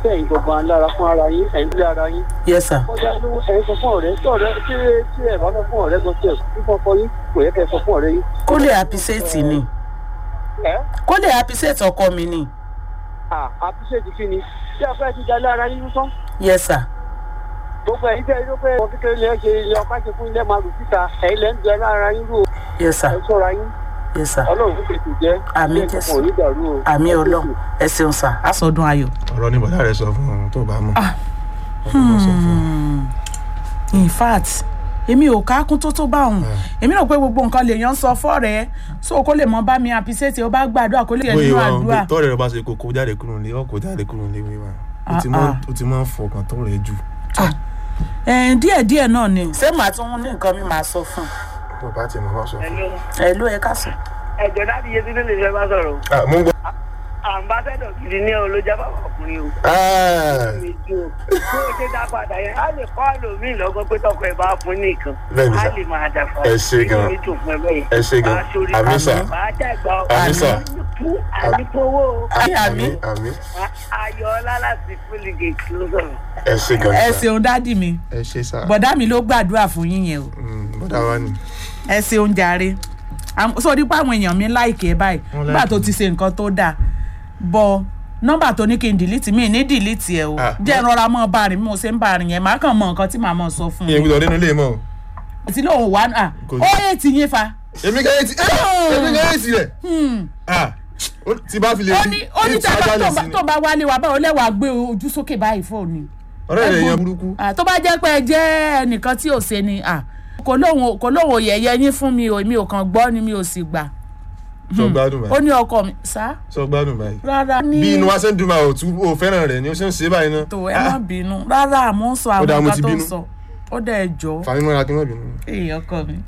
tẹ̀yìn gbọ̀ngàn alára fún ara yín ẹ̀yìn lé ara yín yes sir kọjá ló ẹ̀yìn sọ fún ọ̀rẹ́ tí ọ̀rẹ́ tí tí ẹ̀ bá fẹ́ fún ọ̀rẹ́ gan tí ẹ̀ fún ọkọ yín kò yẹ kẹ́ ẹ sọ fún ọ̀rẹ́ yín. kó lè appreciate ni ẹ́ kó lè appreciate ọkọ mi ni à àbíṣèjì kí ni tí a fẹ́ ti dalẹ̀ ara yín tán yes sir gbogbo ẹ̀yin tẹ́ ẹ ló pé ọmọ kékeré lẹ́ ṣe ilé ọpá ṣe fún ilé máa lù síta ẹ̀yin lẹ́ ń jẹ lára yín rò yes sir ẹ̀ sọ́ra yín yes sir ọlọ́run kò tètè jẹ́ Àmín ilé Jésù. ìkọ̀kọ̀ ò ní dàrú o. àmì ọlọ́run ẹ ṣeun sir aṣọdún ayọ̀. ọ̀rọ̀ ní bọ̀dá rẹ̀ sọ fún ọ tó bá mọ̀ ọ̀rọ̀ ló sọ fún ọ. in fact èmi ò kákún tó tó bá òun èmi rò pé gbogbo nǹkan lèèyàn sọ fọ́ọ̀rẹ́ so kó lè mọ bá mi appreciate ó bá gbàdúrà kó lè yẹ bóyá nínú ìwà àdúrà tọ́rẹ̀ rẹ̀ bá ṣe kókó jáde kúrò nílé ọkọ̀ jáde kúrò nílé wíwá ó ti Ah, máa ah. ó ti máa ń fọkàn tọ́rẹ̀ jù ẹ̀ díẹ̀ díẹ̀ náà ni ṣé màá tún ní nǹkan mi máa sọ fún tó bá tiẹ̀ mọ̀ bá sọ fún Hello. ẹ ló ẹ ká sùn. ẹjọ láti yé sílé lè fẹ́ bá sọ̀rọ̀ o. un. mo ń gbọ́. àǹbáṣẹ́dọ̀ gidi ní olójà bàbá ọkùnrin o. mi jó bó o ṣe dá padà yẹn á lè kọ́ àlòmíì lọ́gbọ́n pé tọkọ ẹ̀ bá fún ní nǹkan Bẹ́ẹ̀ni á sà. lè máa dà fún Ẹ ṣé gan. mi dùn fún ẹ bẹ́ẹ̀ Ẹ ṣé gan. Aṣorí Àmín sà. máa dàgbà ọ Àmín sà. àníkú àníkówó o. àmì àmì àmì ayọ̀ ọlá láti fúlìgì ló sọ̀rọ̀. ẹ ṣe gan ẹ sà ṣeun dádì mi ẹ ṣe sà bọ̀dá mi ló gbàdúrà fún yín yẹn o Mm, bọ́dá wa ni ẹ ṣeun jàre Am- sọ nípa àwọn èèyàn mi láìkè báyìí Wọ́n nígbà like tó ti ṣe nǹkan tó dáa bọ nọ́mbà tó ní kí n dìlítì mí ní dìlítì ẹ o Ah. jẹ́ ìrora mọ́ bá rìn bí mo ṣe ń bá rìn yẹn màá kàn mọ nǹkan tí màá mọ̀ sọ fún ìyẹn un gbọ́dọ̀ nínú ilé mọ́ o. àti lóun wà á Kò- ó yẹ ti yín fa èmi kẹ́yìn ti èmi kẹ́yìn ti rẹ̀ Ah, ó- tí bá fi lè ó rí ní ó ní ní tí a bá ìtajà tó lè bá- sí ni tó bá wálé wa báwo lẹ́wàá gbé ojú sókè báyìí fóònù ọ̀rẹ́ rẹ̀ ẹ̀gbọ́n- yẹn burúkú Ah, tó bá jẹ́ pé ẹ jẹ́ ẹnìkan tí ò ṣe ni ah, kò lóun kò lóun ò yẹ̀yẹ́ yín fún mi o mi ò kàn gbọ́ ni mi ò sì gbà sọ gbádùn ó báyìí ní ọkọ mi sá sọ gbádùn báyìí rárá ní bí inú wa ṣe ń dùn máa ò tún ò fẹ́ràn rẹ̀ ni ó ṣe ń ṣe báyìí náà tó ẹ má bínú rárá àmọ́ ń sọ Ó àwọn dáa, mo nǹkan ti tó ń bínú. sọ ó dẹ̀ jọ fàmí mọ́ra kí n má bínú. èyí ọkọ mi.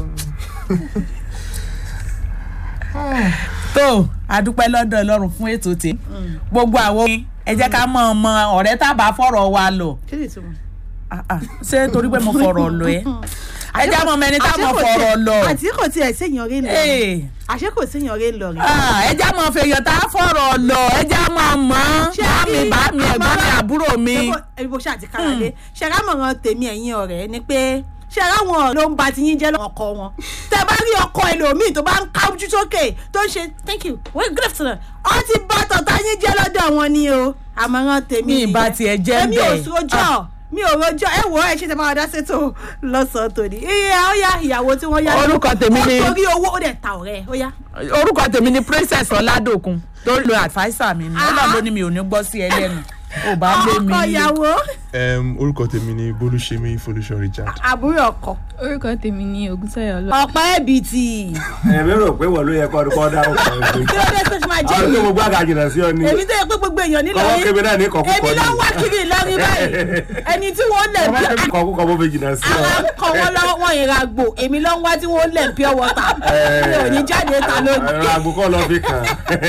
tó àdúpẹ́ lọ́dọ̀ ọlọ́run fún ètò tè gbogbo àwọn orin ẹ jẹ́ ká mọ̀ ọmọ ọ̀rẹ́ tá a bá fọ̀rọ̀ wa lọ kí ni ìtumọ̀. Ah, ah, ṣé torí pé mo fọ̀rọ̀ lọ ẹ ẹ jẹ́ mọ̀ mẹni tá a mọ̀ fọ̀rọ̀ lọ àti kò tiẹ̀ séèyàn rí lọ Ee. àṣé kò séèyàn rí lọ rí. Ah, ẹ jẹ́ mọ̀ fèèyàn tá a fọ̀rọ̀ lọ ẹ jẹ́ mọ̀ mọ́ Ṣé bá mi rí- bá mi ẹ̀gbọ́n mi àbúrò mi ẹbí bó ṣe àti káralé ṣe rámọ̀ràn tèmi ẹ̀yin ọ̀rẹ́ ni pé ṣe ráwọn ló ń ba ti yín jẹ́ lọ́wọ́ ọkọ wọn tẹ bá rí ọkọ ẹlòmíì tó bá ń kájú sókè tó ń ṣe thank you well good afternoon ọ ti bá tọ̀tà yín jẹ́ lọ́dọ̀ wọn ni o àmọ̀ràn tèmi Mi ì bá nìyẹn. tiẹ̀ jẹ́ èmi ò bẹ́ẹ̀. rojọ́ mi ò rojọ́ ẹ wò ẹ ṣe tẹ máa dá sétò lọ́sàn-án tòní iye ó yá ìyàwó tí wọ́n yá Orúkọ tèmi ni- ó torí owó ó dẹ̀ ta ọ̀rẹ́ ó yá. orúkọ tèmi ni princess ọládòkun tó lo adviser mi ni ọlọ́run ló ní mi ò ní gbọ́ sí ẹ lẹ́nu ò bá lé mi ọkọ ìyàwó Em, orúkọ tèmi ni bolúṣemi folúṣọ richard. àbúrò ọkọ orúkọ tèmi ni ògúnsáyọ ọlọ. ọ̀pá ẹ̀bìtì ẹ̀mí rò pé wọ́n ló yẹ kọ́ ọdún kọ́ dá ọkọ̀ ẹ̀mí. kí ló dé tó ṣe máa jẹ́ àwọn tó yìí mo gbàgà jìnnà sí ọ ni. èmi tó yẹ pé gbogbo èèyàn nílò kọ́kọ́ yín kébé náà ní kọ̀ọ̀kú èmi ló ń wá kiri ìlọrin báyìí ẹni tí wọ́n lẹ̀ bí kọ́kọ́ kébé kọ̀ọ̀kú kọ́ bó fi jìnnà sí ọ. ara kọ wọn lọ́wọ́ wọn ìra gbò èmi ló ń wá tí wọ́n lẹ̀ pure water mi ò ní jáde ta lónìí ẹ̀rọ àgùkọ́ lọ fi kàn.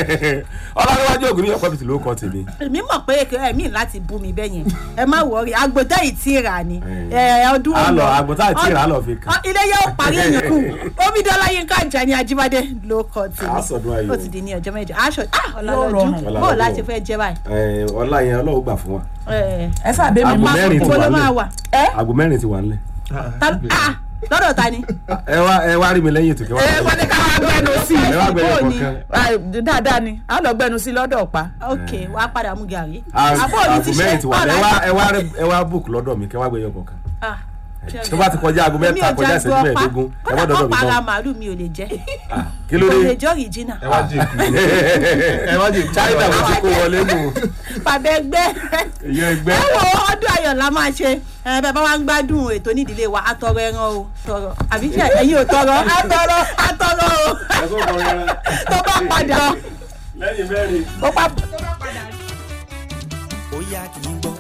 ọlọ́dúnwájú ògùn ní ọ̀pọ̀ bìtì ló kọ́ tèmi. èmi mọ̀ pé èkó ẹ̀mí láti bú mi bẹ́ẹ̀ yẹn ẹ má wọrí agbótẹ́ yìí tí ì rà ni ẹ, ọdún a lọ ọ̀nà. àgbọ̀tá àti ìrà lọ fi kàn. Ọ- ilé yẹ ó parí èèyàn kù omidan láyínká Àjàní Ajíbádé ló kọ tèmi A sọdún ayọ̀. ó ti di ní ọjọ́ mẹ́jọ aṣọ Yóò ọlọ́lọ́jú rọrùn. bó láti fẹ́ jẹ́ báyìí. Ẹ̀, ọlá yẹn ọlọ́run gbà fún wa. ẹ, ẹ fàbẹ́ mi Àgbo má mẹ́rin ti ibo ló wà máa nílẹ̀. wà àgbo mẹ́rin ti wà nílẹ̀. Ta- ah, lọ́dọ̀ ta ni. ẹ wá ẹ wá rí mi lẹ́yìn ètò kí wọ́n. ẹ wọ́n ní ká wá gbẹnu sí ẹ wá gbẹ̀rẹ̀ Bó ni? kọ̀ọ̀kan. i dáadáa ni a lọ gbẹnu sí lọ́dọ̀ pa ok wàá padà mú gàrí. àgbo àbọ̀ mi ti ṣe mẹ́rin ti wà nílẹ̀. ẹ wá ẹ wá rí- ẹ wá book lọ́dọ̀ mi kẹ́ wá gbẹ̀yọ̀ kọ̀ọ̀kan. Ah, tó bá ti kọjá aago mẹ́ta kọjá ìṣẹ́jú mẹ́ẹ̀ẹ́dógún ẹ kódà wọ́n dọ̀dọ̀ kọ́ mi para náà. màálù mi ò lè jẹ́ kí ló kò lè dé. jẹ́ òrìjínà. ẹ wá jẹ èkú ẹ wá jẹ èkú. china mo ti kó wọlé nù. bàbá ẹgbẹ́ ìyẹn ẹgbẹ́. ẹ wo ọdún ayọ̀ la máa ṣe ẹ bẹ́ẹ̀ bá wá ń gbádùn ètò nídìílé wa atọrọ ẹran o tọrọ àbí ṣe ẹ̀yin ò tọrọ atọrọ atọrọ o ẹ̀sọ́ kọrin tó bá padà lẹ́yìn mẹ́rin. ó pa ó yá kí n gbọ́